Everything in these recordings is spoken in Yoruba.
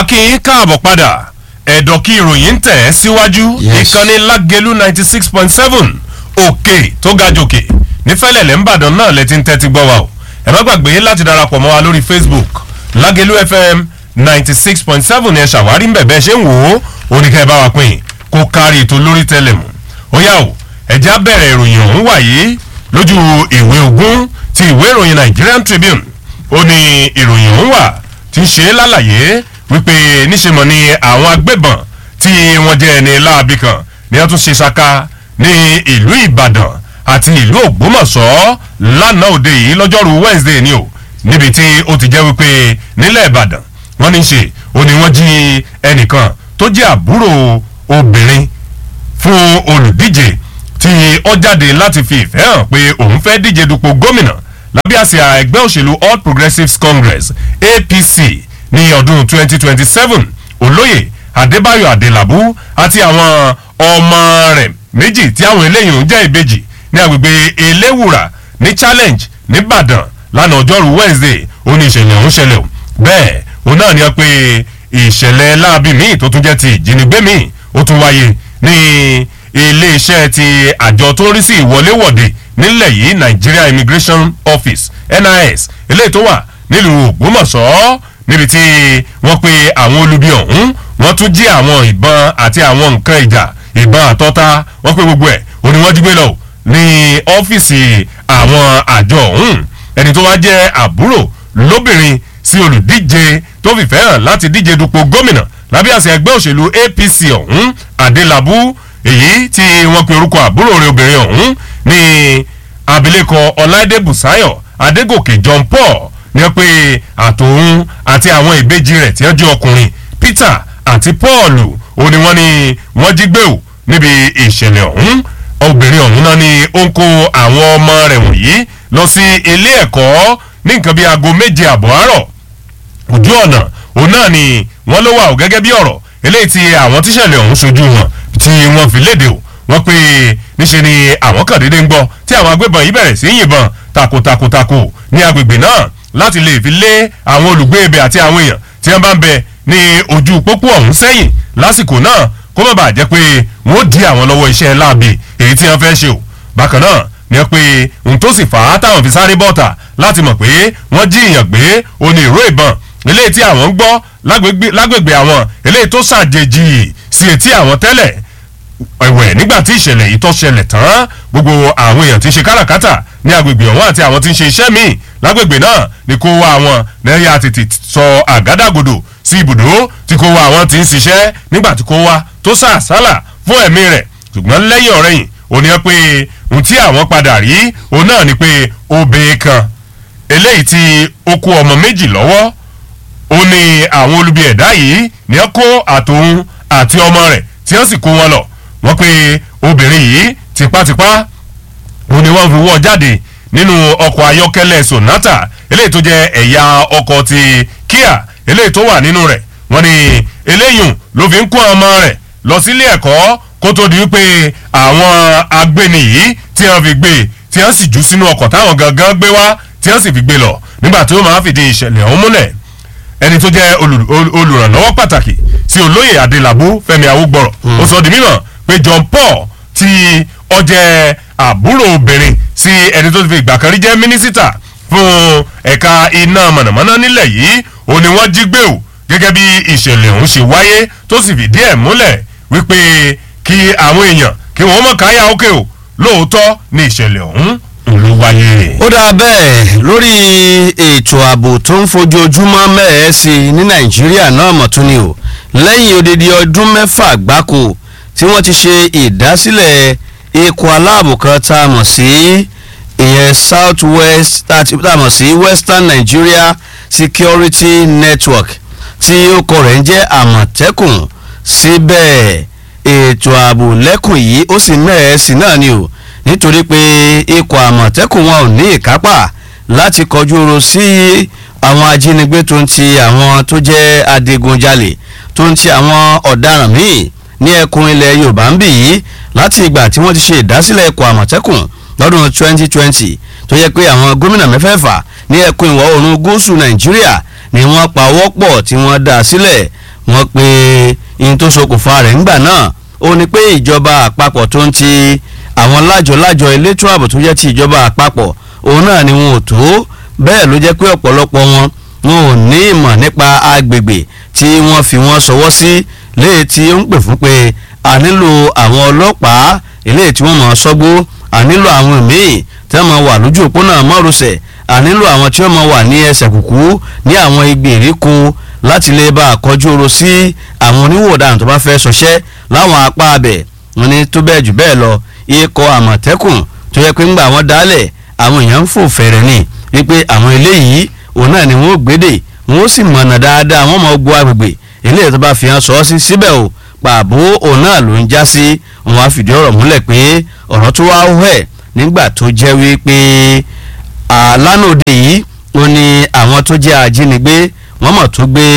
akin káàbọ̀ padà ẹ̀dọ̀ kí ìròyìn ń tẹ̀ ẹ́ síwájú Yes. ìkànnì lágẹ̀lú ninety six point seven òkè tó ga jòkè nífẹ̀lẹ̀lẹ̀ ńbàdàn náà lẹ ti ń tẹ́tí gbọ́ wa o ẹ má gbàgbé láti darapọ̀ mọ́ wa lórí facebook lágẹ̀lú fm ninety six point seven ẹ ṣàwárí ńbẹ̀ bẹ́ẹ̀ ṣe ń wò ó oníkẹ́ ẹ bá wa pín in kó kárí ètò lórí tẹlẹmù ó yá o ẹ̀jẹ̀ á bẹ̀rẹ̀ ìròyìn ọ̀hún wáyé lójú ìwé ogún ti ìwé ìròyìn nigerian tribune ó ní ìròyìn ọ̀hún wà tí ń ṣe lálàyé wípé níṣe mọ̀ ni àwọn agbébọn tí wọ́n jẹ́ ẹni láabi kan ni wọ́n tún ṣe ṣaka ní ìlú ìbàdàn àti ìlú ògbómọ̀ṣọ́ lánàá òde yìí lọ́jọ́rú wednesday ni o níbi tí ó ti jẹ́ wípé nílẹ̀ ìbàdàn wọ́n ní ṣe ó ní wọ́n jí ẹnìkan tó jẹ́ àbúrò obìnrin fún olùdíje tí ó jáde láti fi ìfẹ́ hàn pé òun fẹ́ díje dupò gómìnà lábẹ́ àsíá ẹgbẹ́ òṣèlú all progressives congress apc ní ọdún 2027 olóyè adébáyọ̀ adélábù àti àwọn ọmọ rẹ̀ méjì tí àwọn eléyìí ń jẹ́ ìbejì ní agbègbè eléwùrà ní challenge nìbàdàn lánàá ọjọ́rú wednesday ó ní ìṣẹ̀lẹ̀ ọ̀hún ṣẹlẹ̀ o bẹ́ẹ̀ òun náà ni wọ́n pe ìṣẹ̀lẹ̀ láabi míì tó tún jẹ́ ti ìjínigbé míì ó tún wáyé ní iléeṣẹ́ ti àjọ tó ń rí sí ìwọléwọ̀de nílẹ̀ yìí nigeria immigration office nis eléyìí tó wà nílùú ògbómọ̀ṣọ́ níbi tí wọ́n pe àwọn olubi ọ̀hún wọ́n tún jí àwọn ìbọn àti àwọn nǹkan ìjà ìbọn àtọ́ta wọ́n pe gbogbo ẹ̀ ó ní wọ́n jí gbé lọ ní ọ́fíìsì àwọn àjọ ọ̀hún ẹni tó wá jẹ́ àbúrò lóbìnrin sí olùdíje tó fìfẹ́ hàn láti díje dupò gómìnà lábẹ́ àṣẹ ẹgbẹ́ òṣèlú apc ọ̀hún adélábù èyí tí wọ́n pe orúkọ àbúrò rẹ̀ obìnrin ọ̀hún ní abilékọ ọláìdé bùsáyọ̀ adégòkè john paul ní wọ́n pe àtòun àti àwọn ìbejì rẹ̀ tí wọ́n jẹ́ ọkùnrin peter àti paul ó ní wọ́n ní wọ́n jí gbé o níbi ìṣẹ̀lẹ̀ ọ̀hún obìnrin ọ̀hún náà ni ó ń kó àwọn ọmọ rẹ̀ wọ̀nyí lọ sí ilé ẹ̀kọ́ ní nǹkan bíi aago méje àbọ̀ àárọ̀ ojú ọ̀nà òun náà ni wọ́n ló wà ó gẹ́gẹ́ bí ọ̀rọ̀ eléyìí tí àwọn tíṣẹ̀lẹ̀ ọ̀hún ṣojú wọn tí wọ́n fi léde o wọ́n pé níṣe ni àwọn kan déédéé ń gbọ́ tí àwọn agbébọn yìí bẹ̀rẹ̀ sí í yìnbọn takotakotako ní agbègbè náà láti lè fi lé àwọn olùgbé ibẹ̀ àti àwọn èèyàn tí wọ́n bá ń bẹ ní ojú pópó ọ̀hún sẹ́yìn lásìkò náà kó má bàa jẹ́ pé wọ́n ó di àwọn lọ́wọ́ iṣẹ́ láàbì èyí tí wọ́n fẹ́ ṣe o bákan náà ni wọ́n pe ohun tó sì fà á táwọn fi sáré bọ́ta láti mọ̀ pé wọ́n jí èèyàn gbé oní ìró ìbọn eléyìí tí àwọn ń gbọ́ lágbègbè lágbègbè àwọn eléyìí tó ṣàjèjì sí etí àwọn tẹ́lẹ̀ ẹ̀wẹ̀ nígbà tí ìṣẹ̀lẹ̀ yìí tó ṣẹlẹ̀ tán gbogbo àwọn èèyàn tí ń ṣe káràkátà ní agbègbè ọ̀hún àti àwọn tí ń ṣe iṣẹ́ míì lágbègbè náà ni kó wá àwọn lẹ́yìn àtètè sọ àgádágodo sí ibùdó tí kó wá àwọn tí ń ṣiṣẹ́ nígbà tí kó wá tó sàásálà fún ẹ̀mí rẹ̀ ṣùgbọ́n lẹ́yìn ọ̀rẹ́yìn ò ní pé ohun tí àwọn padà rí òun náà ni pé obìnrin kan eléyìí tí ó kó ọmọ méjì lọ́wọ́ ó ní àwọn olubi ẹ̀dá yìí ní ẹ kó àtòun àti ọmọ rẹ̀ tí wọ́n sì kó wọn lọ wọ́n pe obìnrin yìí tipátipá ó ní wọ́n fi wọ́ jáde nínú ọkọ̀ ayọ́kẹ́lẹ́ sonata eléyìí tó jẹ́ ẹ̀yà ọkọ̀ ti kia eléyìí tó wà nínú rẹ̀ wọ́n ní eléyìí ló fi ń kó ọmọ rẹ̀ lọ sílé ẹ̀kọ́ kó tó di wípé àwọn agbéni yìí tí wọ́n fi gbé tí wọ́n sì jù sínú ọkọ̀ táwọn gangan gbé wá tí wọ́n sì fi gbé lọ nígbà tí ó máa fìdí ìṣẹ̀lẹ̀ ọ̀hún múlẹ̀ ẹni tó jẹ́ olù- ol- olùrànlọ́wọ́ pàtàkì sí olóyè adélábù fẹmi awúgbọ̀rọ̀ ó sọ di mímọ̀ pé john paul tí ó jẹ́ àbúrò obìnrin sí ẹni tó ti fi ìgbà kan rí jẹ́ mínísítà fún ẹ̀ka iná mọ̀nàmọ́ná nílẹ̀ yìí ó ní wọ́n jí gbé o gẹ́gẹ́ bí ìṣẹ̀lẹ̀ ọ̀hún ṣe wáyé tó sì fìdí ẹ̀ múlẹ̀ wípé kí àwọn èèyàn kí wọ́n mọ̀ káyà ókè o lóòótọ́ ní ìṣẹ̀lẹ̀ ọ̀hún ló wáyé. ó dáa bẹ́ẹ̀ lórí ètò ààbò tó ń fojoojúmọ́ mẹ́ẹ̀ẹ́ sí i ní nàìjíríà náà mọ̀ tún ni o lẹ́yìn odidi ọdún mẹ́fà gbáko tí wọ́n ti ṣe ìdásílẹ̀ ikọ̀ aláàbò kan tá a mọ̀ sí ìyẹn south west tá a mọ̀ sí western nigeria security network tí orúkọ rẹ̀ ń jẹ́ àmọ̀tẹ́kùn síbẹ̀ ètò ààbò lẹ́kùn yìí ó sì mẹ́ẹ̀ẹ́ sí náà ni o nítorí pé ikọ̀ àmọ̀tẹ́kùn wọn ò ní ìkápá láti kọjú oro sí àwọn ajínigbé tó ń ti àwọn tó jẹ́ adigunjalè tó ń ti àwọn ọ̀daràn míì ní ẹkùn ilẹ̀ yorùbá ń bì yìí láti ìgbà tí wọ́n ti ṣe ìdásílẹ̀ ikọ̀ àmọ̀tẹ́kùn lọ́dún 2020 tó yẹ pé àwọn gómìnà mẹ́fẹ̀ẹ̀fà ní ẹkùn ìwọ̀ oòrùn gúúsù nàìjíríà ni wọ́n pa ọwọ́ pọ̀ tí wọ́n dá sílẹ̀ wọ́n pe ihun tó ṣokùnfà rẹ̀ ńgbà náà ó ní pé ìjọba àpapọ̀ tó ń ti àwọn lájọ-lájọ elétò ààbò tó jẹ́ ti ìjọba àpapọ̀ òun náà ni wọn ò tó bẹ́ẹ̀ ló jẹ́ pé ọ̀pọ̀lọpọ̀ wọn wọn ò ní ìmọ̀ nípa agbègbè tí wọ́n fi wọ́n ṣọwọ́ sí léè tí ó ń pè fún pé a nílò àwọn ọlọ́pàá eléyìí tí wọ́n mọ̀ sọ́gbó a nílò àwọn míì tí wọ́n mọ̀ wà lójú òpónà márosẹ̀ a nílò àwọn tí wọ́n mọ̀ wà ní ẹsẹ̀ kùkú ní àwọn ìgbèríko láti lè bá a kọjú oro sí àwọn oníwòdàn tó bá fẹ́ ṣọṣẹ́ láwọn apá abẹ wọn ni tó bẹ́ẹ̀ jù bẹ́ẹ̀ lọ ikọ̀ àmọ̀tẹ́kùn tó yẹ pé ńgbà wọn dálẹ̀ àwọn èèyàn ń fò fẹ̀rẹ̀ ni wípé àwọn eléyìí òun náà ni wọ́n gbédè wọ́n sì mọ̀nà dáadáa wọ́n mọ̀ gbọ́ agbègbè eléyìí tó bá fi hàn sọ sí síbẹ̀ o pàbó òun náà ló ń já sí wọn á fìdí ọ̀rọ̀ múlẹ̀ pé ọ̀rọ̀ tó wá wẹ̀ nígbà tó jẹ́ wípé àlánòde yìí ó ní àwọn tó jẹ́ ajínigbé wọ́n mọ̀ tó gbé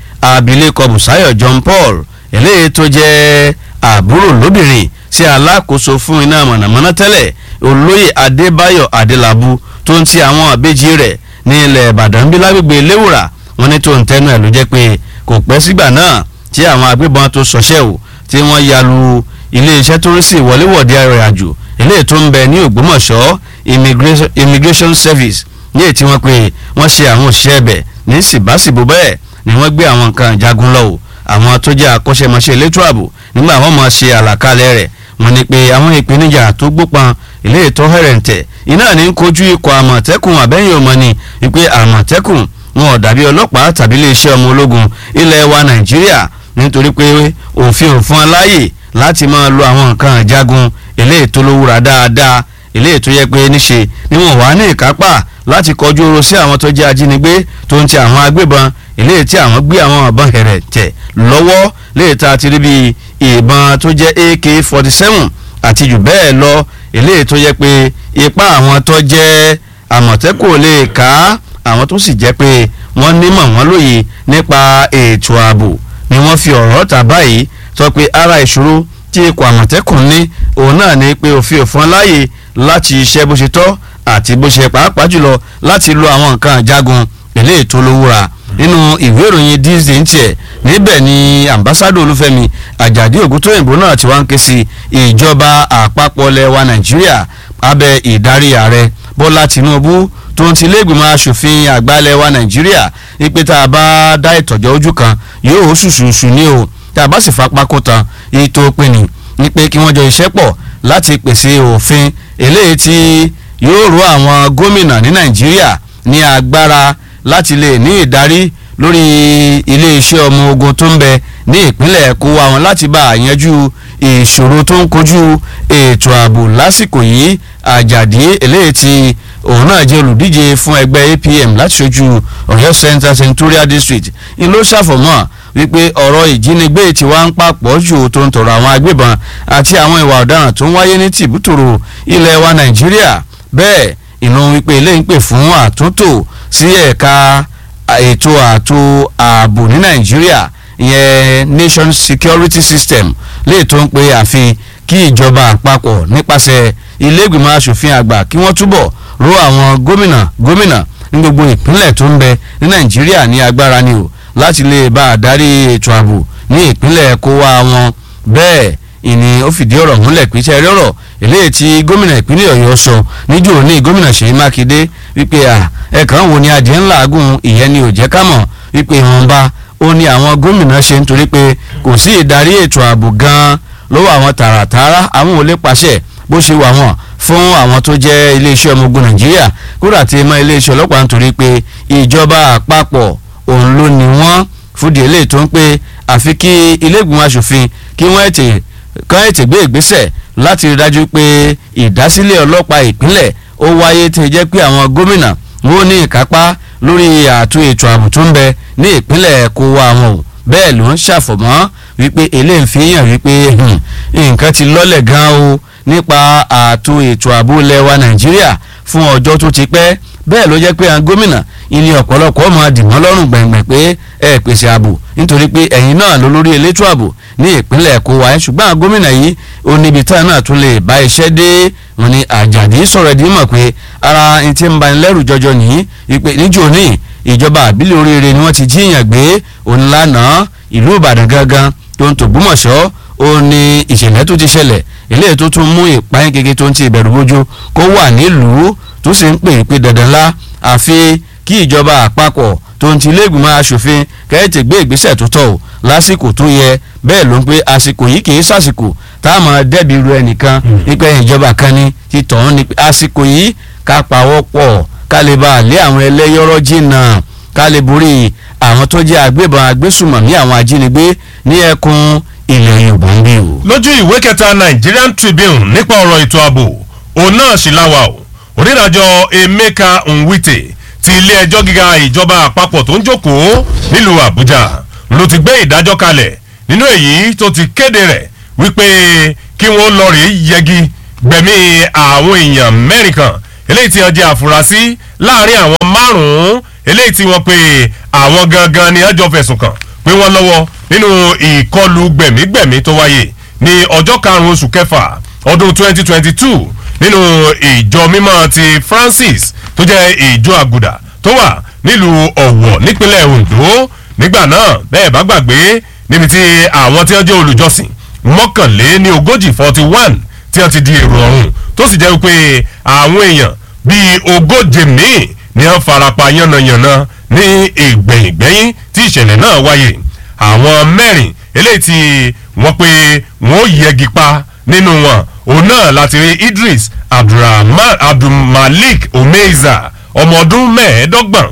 abilékọ Bùsáyọ̀ John Paul eléyìí tó jẹ́ àbúrò lóbìnrin sí alákòóso fún iná mọ̀nàmọ́ná tẹ́lẹ̀ olóyè Adébáyọ̀ Adélabú tó ń ti àwọn àbẹ́jì rẹ̀ ní ilẹ̀ Ìbàdàn bí lágbègbè léwùrà wọn ní tó ń tẹnu ẹ̀ ló jẹ́ pé kò pẹ́ sígbà náà tí àwọn agbébọn tó ṣọṣẹ́ o tí wọ́n ya lu iléeṣẹ́ tó ń sì wọléwọ̀de arìnrìnàjò eléyìí tó ń bẹ ní Ògbómọ̀ṣọ́ immigration, immigration service ní èyí tí wọ́n pè wọ́n ṣe àwọn òṣìṣẹ́ ẹbẹ̀ ní síbáṣìbò bẹ́ẹ̀ ni wọ́n gbé àwọn nǹkan ìjagun lọ o àwọn tó jẹ́ akọ́ṣẹ́mọṣẹ́ elétò ààbò nígbà wọ́n máa ṣe àlàkalẹ̀ rẹ̀ wọ́n ní pé àwọn ìpèníjà tó gbópan ilé ètò hẹ̀rẹ̀ǹtẹ̀ iná ní ń kojú ikọ̀ àmọ̀tẹ́kùn àbẹ́yìn ọmọ ni wípé àmọ̀tẹ́kùn wọn ò dàbí ọlọ́pàá tàbí iléeṣẹ́ ọmọ ológun ilẹ̀ wa Nàìjíríà nítorí pé òfin ò fún aláyè láti máa lo àwọn nǹkan ìjagun eléyìí tó lówúra dáadáa eléyìí tó yẹ pé níṣe ni wọn wà ní ìkápá láti kọjú oró sí àwọn tó jẹ́ ajínigbé tó ń ti àwọn agbébọn eléyìí tí àwọn gbé àwọn ìbọn hẹ̀rẹ̀ tẹ̀ lọ́wọ́ léyìí tá a ti rí bíi ìbọn tó jẹ́ AK forty seven àti jù bẹ́ẹ̀ lọ eléyìí tó yẹ pé ipá àwọn tó jẹ́ àmọ̀tẹ́kùn lè ká àwọn tó sì jẹ́ pé wọ́n nímọ̀ wọ́n lóye nípa ètò ààbò ni wọ́n fi ọ̀rọ̀ tà báyìí sọ pé ara ìṣòro tí ikọ̀ àmọ̀tẹ́kùn ní òun náà ni pé òfin òfin láàyè láti iṣẹ́ bó ṣe tọ́ àti bó ṣe pàápàá jùlọ láti lo àwọn nǹkan àjagun eléyìí tó lówóra nínú ìwé ìròyìn Disney tiẹ̀ níbẹ̀ ni ambassadọ Olúfẹ́mi Àjàdí Ògúntóyìnbó náà ti wá ń ké sí ìjọba àpapọ̀ ilẹ̀ wa Nàìjíríà abẹ́ ìdarí ààrẹ Bọ́lá Tinubu tó ń ti iléègbìmọ̀ asòfin àgbà ilẹ̀ wa Nàìjíríà ipe tá a bá dá ìtọ́jọ́ ojú kan yóò ṣùṣùṣù ní o tá a bá sì fapá kó tan ètò pinni ní pé kí wọ́n jọ iṣẹ́ pọ̀ láti pèsè òfin eléyìí tí yóò ró àwọn gómìnà ní Nàìjíríà ní agbára láti lè ní ìdarí lórí iléeṣẹ́ ọmọ ogun tó ń bẹ ní ìpínlẹ̀ kó wa wọn láti bá àyanjú ìṣòro tó ń kojú ètò ààbò lásìkò yìí àjàdí eléyìí tí òun náà jẹ́ olùdíje fún ẹgbẹ́ APM láti ṣojú Ọ̀yọ́ Central Senatorial District ni ló ṣàfọ̀mọ́ wípé ọ̀rọ̀ ìjínigbé tí wàá ń papọ̀ jù tó ń tọrọ àwọn agbébọn àti àwọn ìwà ọ̀daràn tó ń wáyé ní tìbútòrò ilẹ̀ wa Nàìjíríà bẹ́ẹ̀ ìlú wípé eléyìí ń pè fún àtúntò sí ẹ̀ka ètò ààtò ààbò ní Nàìjíríà ìyẹn Nation Security System lè tó ń pe àfi kí ìjọba àpapọ̀ nípasẹ̀ ilé ìgbìmọ̀ asòfin àgbà kí wọ́n túbọ̀ ró àwọn gómìnà gómìnà ní gbogbo ìpínlẹ̀ tó ń bẹ ní Nàìjíríà ní agbára ni o láti lè bá a darí ètò ààbò ní ìpínlẹ̀ kó wá wọn bẹ́ẹ̀ ìní ó fìdí ọ̀rọ̀ múlẹ̀ pé iṣẹ́ rẹ̀ eléyìí tí gómìnà ìpínlẹ̀ Ọ̀yọ́ sọ níjó ní gómìnà Ṣèyí Mákindé wípé à ẹ̀kan wo ni adìẹ ńlá agùn ìyẹn ni ò jẹ́ ká mọ̀ wípé ìwọ̀nba ó ní àwọn gómìnà ṣe nítorí pé kò sí ìdarí ètò ààbò gan-an lọ́wọ́ àwọn tààràtààrà àwọn ò lè pàṣẹ bó ṣe wà wọ́n fún àwọn tó jẹ́ iléeṣẹ́ ọmọ ogun Nàìjíríà kúrò àti mọ́ iléeṣẹ́ ọlọ́pàá nítorí pé ìjọba àpapọ̀ òun ló ní wọ́n fúdi eléyìí tó ń pé àfi kí ilé ìgbìmọ̀ asòfin kí wọ́n ètè kán ètè gbé ìgbésẹ̀ láti rí dájú pé ìdásílẹ̀ ọlọ́pàá ìpínlẹ̀ ó wáyé tí jẹ́ pé àwọn gómìnà wọn ò ní ìkápá lórí ààtò ètò ààbò tó ń bẹ ní ìpínlẹ̀ kó wá wọn o bẹ́ẹ̀ ló ń ṣàfọ̀mọ́ wípé eléyìí fi hàn wípé nǹkan ti lọ́lẹ̀ gan o nípa ààtò ètò ààbò lẹ́wà Nàìjíríà fún ọjọ́ tó ti pẹ́ bẹ́ẹ̀ ló jẹ́ pé àwọn gómìnà ilé ọ̀pọ̀lọpọ̀ ọmọ àdìmọ́ lọ́rùn gbẹ̀ngbẹ̀ pé ẹ pèsè ààbò nítorí pé ẹ̀yin náà ló lórí elétò ààbò ní ìpínlẹ̀ Èkó wa ṣùgbọ́n àwọn gómìnà yìí ó níbi táwọn náà tún lè bá iṣẹ́ dé wọn ni Àjàdí sọ̀rọ̀ ẹ̀dín mọ̀ pé ara ẹni tí ń bani lẹ́rù jọjọ nìyí wípé níjó ní ìjọba àbílẹ̀ oríire ni wọ́n ti jíyàn gbé òun lánàá ìlú ìbàdàn gangan tó ń tògbómọ̀ṣọ́ ó ní ìṣẹ̀lẹ̀ tó ti ṣẹlẹ̀ eléyìí tó tún mú ìpáyín kékeré tó ń ti ìbẹ̀rù bójú kó wà nílùú tó sì ń pè é pé dandan lá àfi kí ìjọba àpapọ̀ tó ń ti iléègbìmọ̀ asòfin kẹ́hìntì gbé ìgbésẹ̀ tó tọ́ ò lásìkò tó yẹ bẹ́ẹ̀ ló ń pé àsìkò yìí kì í sàsìkò táwọn dẹ́bi ru ẹnìkan nípa ìjọba kan ní ti tọ̀hún ni àsìkò yìí ká pawọ́ pọ̀ ká lè bá a lé àwọn ẹlẹ́yọ̀rọ̀ jìnnà ká lè borí àwọn tó jẹ́ agbébọn agbésùmọ̀mí àwọn ajínigbé ní ẹkùn ilẹ̀ yorùbá ń gbé o. lójú ìwé kẹta nigerian tribune nípa ọ̀rọ̀ ètò ààbò òun náà sì láwa o onídàájọ́ emeka nwite ti ilé ẹjọ́ gíga ìjọba àpapọ̀ tó ń jókòó nílùú àbújá ló ti gbé ìdájọ́ kalẹ̀ nínú èyí tó ti kéde rẹ̀ wípé kí wọ́n lọ rèé yẹgi gbẹ̀mí àwọn èèyàn mẹ́rin kan eléyìí tí wọ́n jẹ́ àfúrásì láàrin àwọn márùn-ún eléyìí tí wọ́n pe àwọn gangan ni ẹjọ́ fẹ̀sùn kàn pé wọ́n lọ́wọ́ nínú ìkọlù gbẹ̀mígbẹ̀mí tó wáyé ní ọjọ́ karùn-ún oṣù kẹfà ọdún 2022 nínú ìjọ mímọ́ ti francis tó jẹ́ ìjọ àgùdà tó wà nílùú ọ̀wọ̀ nípínlẹ̀ ondo nígbà náà bẹ́ẹ̀ bá gbàgbé níbi tí àwọn tí wọ́n jẹ́ olùjọsìn mọ́kànlé ní ogójì forty one tí wọ́n ti di èrò ọ̀run tó sì jẹ́ pé àwọn èèyàn bíi ogóje míì ni wọ́n farapa yánnayànna ní ìgbẹ̀yìngbẹ̀yìn tí ìṣẹ̀lẹ̀ náà wáyé àwọn mẹ́rin eléyìí tí wọ́n pe wọ́n yẹgi pa nínú wọn òun náà láti rí idris abdulrahman abdulmalik omeiza ọmọ ọdún mẹ́ẹ̀ẹ́dọ́gbọ̀n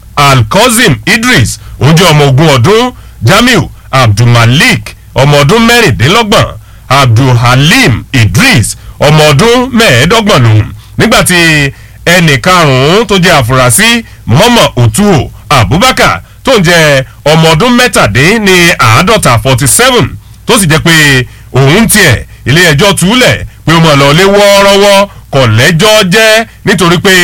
alkozim idris òun jẹ́ ọmọ ogun ọdún jamiu abdulmalik ọmọ ọdún mẹ́rìndínlọ́gbọ̀n abdulhalim idris ọmọ ọdún mẹ́ẹ̀ẹ́dọ́gbọ̀n lòun nígbàtí ẹnì karùn-ún tó jẹ́ àfúrásì mọ́mọ́ òtúò abubakar tó ń jẹ́ ọmọ ọdún mẹ́tàdín ní àádọ́ta forty seven tó sì jẹ́ pé òun tiẹ̀ ilé ẹjọ́ túlẹ̀ pé ó mọ̀ lọ lé wọ́ọ́rọ́wọ́ kọ̀ lẹ́jọ́ jẹ́ nítorí pé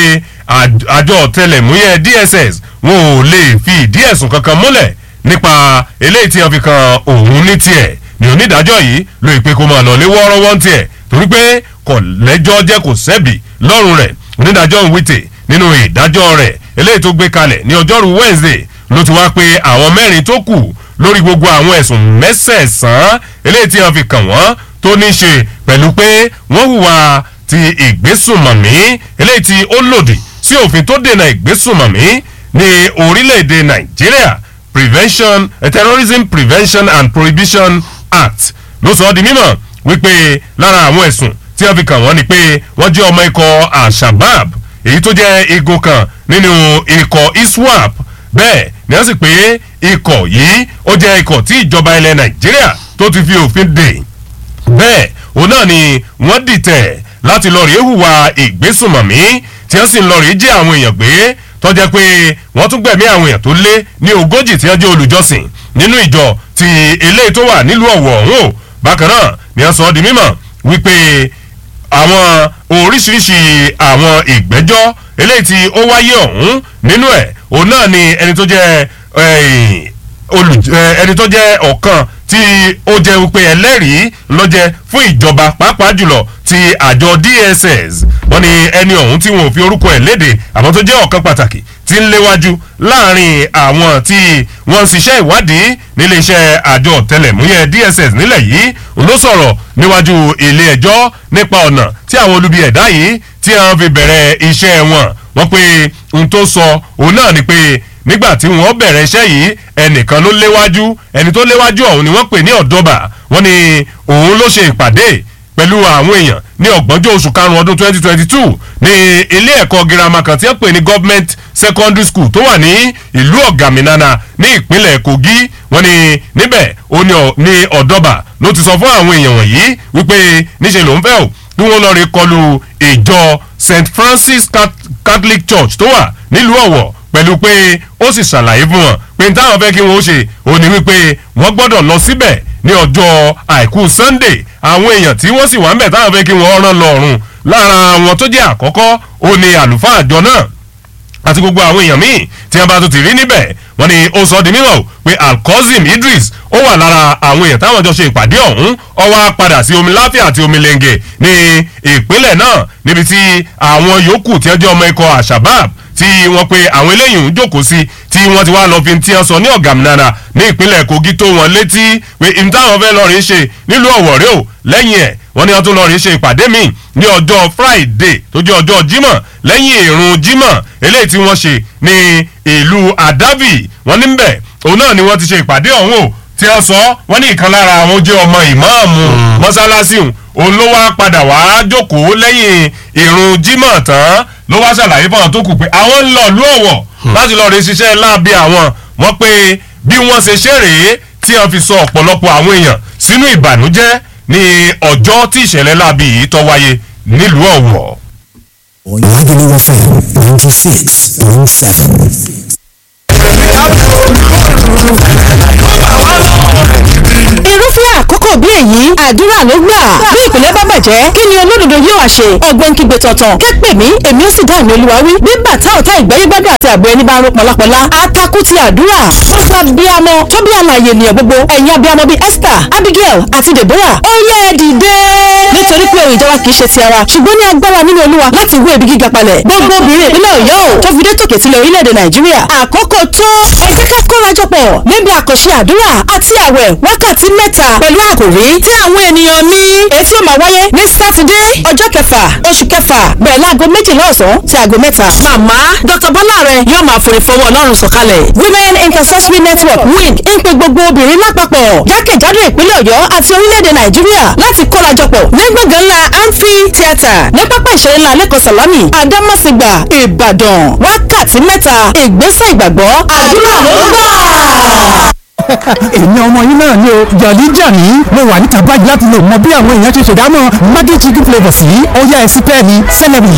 àjọ ọ̀tẹlẹ̀múyẹ́ dss wọn ò lè fi ìdí ẹ̀sùn kankan múlẹ̀ nípa eléyìí tí wọ́n fi kan òun ní tiẹ̀ ní onídàájọ́ yìí ló ìpè kó máa lọ lé wọ́ọ́rọ́wọ́ ń tiẹ̀ torí pé kọ̀ lẹ́jọ́ jẹ́ kò sẹ́bì lọ́rùn rẹ̀ onídàájọ́ ń wíte nínú ìdájọ́ rẹ̀ eléyìí tó gbé kalẹ̀ ní ọjọ́rú wednesday ló ti wá pé àwọn mẹ́rin tó kù lórí gbogbo àwọn ẹ̀sùn mẹ́sẹ̀ẹ̀sán eléyìí tí wọ́n fi kàn wọ́n tó ní ṣe pẹ̀lú pé wọ́n hùwà ti ìgbésùnmọ̀mí eléyìí tí ó lòdì sí òfin tó dènà ìgbésùnmọ̀mí ní orílẹ̀-èdè nàìjíríà prevention uh, terrorism prevention and prohibition act ló sọ ọ́ di mímọ̀ wípé lára àwọn ẹ̀sùn tí wọ́n fi kàn wọ́n ni pé wọ́n jẹ́ ọmọ ikọ̀ al-shabab èyí tó jẹ́ igun kan nínú ikọ̀ iswap bẹ́ẹ̀ ni wọ́n sì pé ikọ̀ yìí ó jẹ́ ikọ̀ tí ìjọba ilẹ̀ nàìjíríà tó ti fi òfin dè bẹ́ẹ̀ òun náà ni wọ́n dìtẹ̀ láti lọ rèé hùwà ìgbésùnmọ̀mí tí wọ́n sì ń lọ rèé jí àwọn èèyàn gbé tọ́jẹ́ pé wọ́n tún gbẹ̀mí àwọn èèyàn tó lé ní ogójì tí wọ́n jẹ́ olùjọsìn nínú ìjọ ti eléyìí tó wà nílùú ọ̀wọ̀ ọ̀hún o bákan náà ni wọ́n sọ ọ́ di mímọ̀ wípé àwọn oríṣiríṣi àwọn ìgbẹ́jọ́ eléyìí tí ó wáyé ọ̀hún nínú ẹ̀ òun náà ni ẹni tó jẹ́ ẹni tó jẹ́ ọ̀kan tí ó jẹ́ wípé ẹlẹ́rìí lọ́jẹ́ fún ìjọba pàápàá jùlọ ti àjọ dss wọ́n ní ẹni ọ̀hún tí wọn ò fi orúkọ ẹ̀ léde àmọ́ tó jẹ́ ọ̀kan pàtàkì tí ń léwájú láàrin àwọn tí wọ́n ń ṣiṣẹ́ ìwádìí níléeṣẹ́ àjọ tẹlẹ̀múyẹ́ dss nílẹ̀ yìí ló sọ̀rọ̀ níwájú ilé ẹjọ́ nípa ọ̀nà tí àwọn olubi ẹ̀dá yìí tí wọ́n fi bẹ̀rẹ̀ iṣẹ́ wọn wọ́n pé ohun tó sọ òun náà ni pé nígbà tí wọ́n bẹ̀rẹ̀ iṣẹ́ yìí ẹnìkan ló léwájú ẹni tó léwájú ọ̀hún ni wọ́n pè ní ọ̀dọ́bà wọ́n ní òun ló ṣe ìpàdé pẹ̀lú àwọn èèyàn ní ọ̀gbọ́njọ́ oṣù karùn-ún ọdún twenty twenty two ní ilé ẹ̀kọ́ girama kan tí wọ́n pè ní government secondary school tó wà ní ìlú ọ̀gàmìnana ní ìpínlẹ̀ kogi wọ́n ní níbẹ̀ ó ní ọ̀dọ́bà ló ti sọ fún àwọn èèyàn wọ̀nyí wípé níṣẹ́ ló ń fẹ́ o bí wọ́n lọ́ọ́ rí kọlu ìjọ st francis catholic church tó wà nílùú ọ̀wọ̀ pẹ̀lú pé ó sì ṣàlàyé fún wọn pé n táwọn fẹ́ kí wọ́n ó ṣe òní wípé wọ́n gbọ́dọ̀ lọ síbẹ̀ ní ọjọ́ àìkú sunday àwọn èèyàn tí wọ́n sì wà ń bẹ̀ táwọn fẹ́ kí wọ́n rán lọ́rùn lára àwọn tó jẹ́ àkọ́kọ́ ó ní àlùfáà àjọ náà àti gbogbo àwọn èèyàn míì tí wọ́n bá tó ti rí níbẹ̀ wọ́n ní ó sọ di mímọ̀ pé alkozim idris ó wà lára àwọn èèyàn táwọn jọ ṣe ìpàdé ọ̀hún ó wá padà sí omi láfíà àti omi lẹ́ngẹ̀ ní ìpínlẹ̀ náà níbi tí àwọn yòókù tí wọ́n jẹ́ ọmọ ikọ̀ àṣàbàb tí wọ́n pe àwọn eléyìí ń jókòó sí tí wọ́n ti wá lọ fi ti hàn sọ ní ọ̀gàmìnara ní ìpínlẹ̀ kogi tó wọn létí pé ìtàwọn fẹ́ lọ rí ṣe nílùú ọ̀wọ̀rẹ́ o lẹ́yìn ẹ̀ wọ́n ní wọ́n tún lọ rí ṣe ìpàdé míì ní ọjọ́ friday tó jẹ́ ọjọ́ jímọ̀ lẹ́yìn ìrun jímọ̀ eléyìí tí wọ́n ṣe ní ìlú adabi wọ́n ní bẹ̀ òun náà ni wọ́n ti ṣe ìpàdé ọ̀hún o tí wọ́n sọ wọ́n ní ìkan lára àwọn jẹ́ ọmọ ìmáàmù mọ́sálásí òun ló wá padà wá jókòó lẹ́yìn ìrun jímọ̀ tán ló wá ṣàlàyé fáwọn tó kù pé àwọn ń lọ ìlú ọ̀wọ̀ láti lọ rí ṣiṣẹ́ láabi àwọn wọ́n pé bí wọ́n ṣe ṣe rèé tí wọ́n fi sọ ọ̀pọ̀lọpọ̀ àwọn èèyàn sínú ìbànújẹ́ ní ọjọ́ tí ìṣẹ̀lẹ̀ láabi yìí tó wáyé nílùú ọ̀wọ̀. Lagelu FM ninety six point seven. irúfẹ́ àkókò bí èyí àdúrà ló gbà bí ìpìlẹ̀ bá bàjẹ́ kí ni olódodo yóò wá ṣe ọgbọ́n kígbe tọ̀tàn kẹ́pẹ́ mi èmi ó sì dá ìmọ̀ olúwa wí bí bàtà ọ̀tá ìgbẹ́yẹ́gbẹ́dọ̀ àti àbọ̀ ẹni bá ń ro pọ̀lápọ̀lá atakú ti àdúrà ó gba bíamọ tó bí àlàyé ènìyàn gbogbo ẹ̀yin abiyamọ bíi esther abigail àti deborah ó yẹ ẹ dìde nítorí pé òun ìjọba kì í ṣe ti ara ṣùgbọ́n ní agbára nínú olúwa láti wé ibi gíga palẹ̀ gbogbo obìnrin ìpínlẹ̀ ọ̀yọ́ ò tó fi dé tòkè tilẹ̀ orílẹ̀-èdè nàìjíríà àkókò tó ẹ jẹ́ ká kórajọpọ̀ níbi àkànṣe àdúrà àti àwẹ̀ wákàtí mẹ́ta pẹ̀lú àkòrí tí àwọn ènìyàn mi etí ó máa wáyé ní sátidé ọjọ́ kẹfà oṣù kẹfà bẹ̀rẹ̀ láago méjìlá ọ̀sán sí aago mẹ́ta. màmá dr bọ́lá rẹ yóò máa forí fọwọ́ ọlọ́run sọ̀kalẹ̀. women intercessory network wing ń pe gbogbo obìnrin lápapọ̀ jákèjádò ìpínlẹ̀ ọ̀yọ́ àti orílẹ̀-èdè nàìjíríà láti kórajọpọ̀ ní gbọ̀ngàn ńlá amphi theatre ní pápá ìṣeré ńlá lẹ́kọ̀ọ́ sàlámì àdámọ̀sígbà ìbàdàn wákàtí mẹ́ta ìgbésẹ̀ ìgbàgbọ́ àdúrà ló gbà èmi ọmọ yín náà ni o jọ̀lí jàní mo wà níta báyìí láti lè mọ bí àwọn èèyàn ṣe ṣèdámọ̀ maggi chicken flavour sí ọyá ẹsí pẹ́ẹ́ni celery.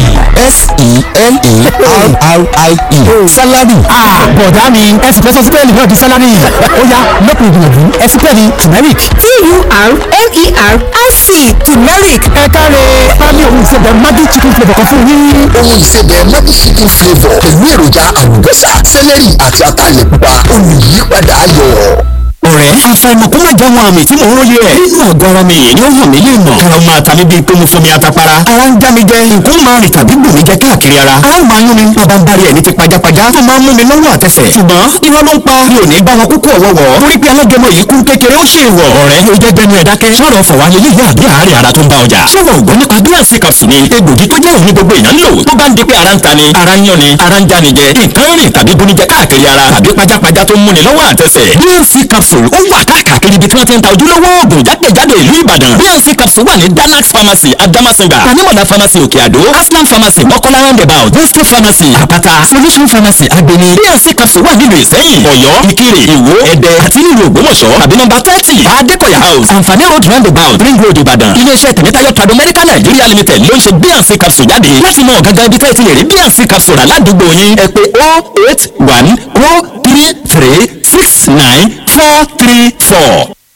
S-E-L-E-R-R-I-E. Salary. bọ̀dá mi ẹsì fẹ́ sọ sípẹ́ẹ̀lì náà di sálárì ọyá lọ́pọ̀ ìgbìyànjú ẹsí pẹ́ẹ́ni turmeric. t-u-r-m-e-r-i-c turmeric ẹ káre pálí òun ìṣẹ̀bẹ̀ maggi chicken flavour kan fún yín. Ohun ìsebẹ̀ Maggi chicken flavour pẹ̀lú èròjà àlùbọ́sà, sẹ́lẹ̀rì àti ataalẹ̀ pupa. Olùyípadà ayọ̀. ọ̀rẹ́ àfàìmọ̀ kó má jáwọn àmì tí mò ń róye ẹ̀. nínú àgọ́ ara mi yìí ni ó hàn mí lè mọ̀. kára máa ta mí bíi pé mo fomi atapara. ara ń já mi jẹ nǹkan máa rìn tàbí gbò mí jẹ káàkiri ara. ara máa ń yún mi bàbá ń bari ẹ̀ ní ti pajápajá. tó máa ń mú mi lọ́wọ́ àtẹsẹ̀. ṣùgbọ́n irọ́ ló ń pa mi ò ní bá wọn kúkú ọ̀wọ́wọ́. torí pé alágẹmọ yìí kún kékeré ó ṣe wọ̀. ọ̀rẹ́ ló jẹ́ gbẹnu ẹ̀ dákẹ́. sọ̀rọ̀ fọ̀wálé yìí yá àbí àárẹ̀ ara tó ń bá ọjà. sọ̀rọ̀ ògbọ́n nípa bí àǹsì capsule ni egbògi tó jẹ́ òun ní gbogbo èèyàn lò. tó bá ń di pé ara ń ta ni ara ń yán ni ara ń já ni jẹ. nǹkan rìn tàbí bunijẹ káàkiri ara tàbí pajápajá tó ń múni lọ́wọ́ àtẹsẹ̀. bnc capsule ó wà káàkiri ibi tí wọ́n ti ń ta ojúlówó oògùn jákèjádò ìlú ìbàdàn. bnc capsule wà ní danax pharmacy adamasingba tanimola pharmacy òkè àdó aslam pharmacy mọ́kọ́lá roundabout boste pharmacy àpáta solution pharmacy agbeni. bnc capsule wà nílùú ìsẹ́yìn ọ̀yọ́ ìkirè ìwó ẹ̀dẹ́ àti nílùú ògbómọ̀ṣọ́ tàbí nọ́mbà thirty adékọ̀yà house àǹfààní road roundabout ring road ìbàdàn. iléeṣẹ́ tẹ̀mẹ́tayọ̀ trado medical nigeria limited ló ń ṣe bnc capsule jáde láti mọ gangan ibi tẹ́ẹ̀ ti lè rí bnc capsule rà ládùúgbò yín ẹ pé oh eight one oh three three six nine four three four.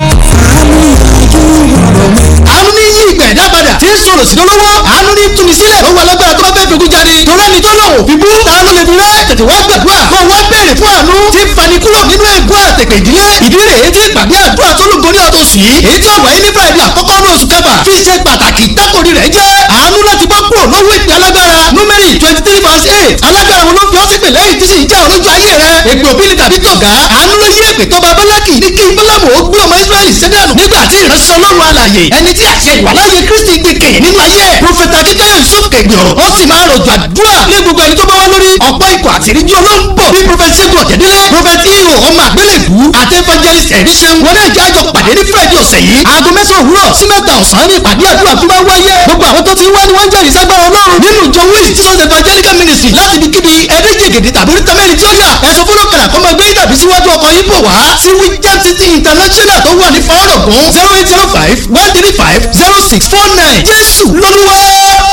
àánú ní yí ìgbà ẹ̀dá padà tí ń sọ̀rọ̀ sí lọ́wọ́ àánú ní túni sílẹ̀ lọ́wọ́ alágbára tó bá fẹ́ fi jáde torí ẹni tó lọ́wọ́ fi bú ta ló lè fi rẹ́ tètè wá gbàdúrà kó wá béèrè fún àánú tí ń fani kúrò nínú ègún àtẹ̀kẹ̀ ìdílé ìdí rèé tí ìpàdé àdúrà tó lù gorí ọdún sí èyí tí ó wáyé ní friday àkọ́kọ́ ní oṣù kẹfà fi ṣe pàtàkì tákòrí rẹ̀ jẹ́ àánú láti bọ́ kúrò lọ́wọ́ ìpè alágbára númẹ́rì twenty three verse eight alágbára wọn ló fi ọ́ sí pè lẹ́yìn tí sì ń já olójú ayé rẹ̀ ègbè òbílẹ̀ tàbí tọ̀gá àánú ló yí èpè tó bá bálákì ní kí bálámù ó gbé ọmọ israẹli sẹ́dánù nígbà tí ìránṣẹ́ ọlọ́run alàyè ẹni tí àṣẹ ìwàláyé kristi gbé kẹ̀yìn nínú ayé ẹ̀ prọfẹ̀tà jíjẹ́ yusuf kẹgbẹ̀ọ́ ó sì máa rọ̀jò àdúrà ní gbogbo ẹni tó bá wá lórí ọ̀pọ̀ ikọ̀ àtìríjú olóńgbò bí prọfẹ̀tì ṣẹ́gun ọ̀jẹ̀dẹ́lẹ̀ prọfẹ̀tì ihò ọmọ àgbélébù àti evangelist ẹ̀ríṣẹ́ wọn náà jẹ́ àjọ pàdé ní friday ọ̀sẹ̀ yìí aago mẹ́sàn-án òwúrọ̀ sí mẹ́ta ọ̀sán ní ìpàdé àdúrà tó bá wáyé gbogbo àwọn tó ti wá ni wọ́n jẹ́rìí ságbára ọlọ́run nínú ìjọ wíìsì jesus evangelical ministry láti ibi kíbi ẹ̀ẹ́dẹ́gbẹ̀gẹ̀dẹ̀ tàbí orí tẹ́mẹ́rin tí ó yà ẹ̀sọ́ fọlọ́kàlà kọ́mọ gbé tàbí síwájú ọkọ̀ yìí bọ̀ wá sí wíjẹ́ city international tó wà ní fọ́ọ̀rọ̀gùn zero eight zero five one three five zero six four nine jésù lọ́lúwa.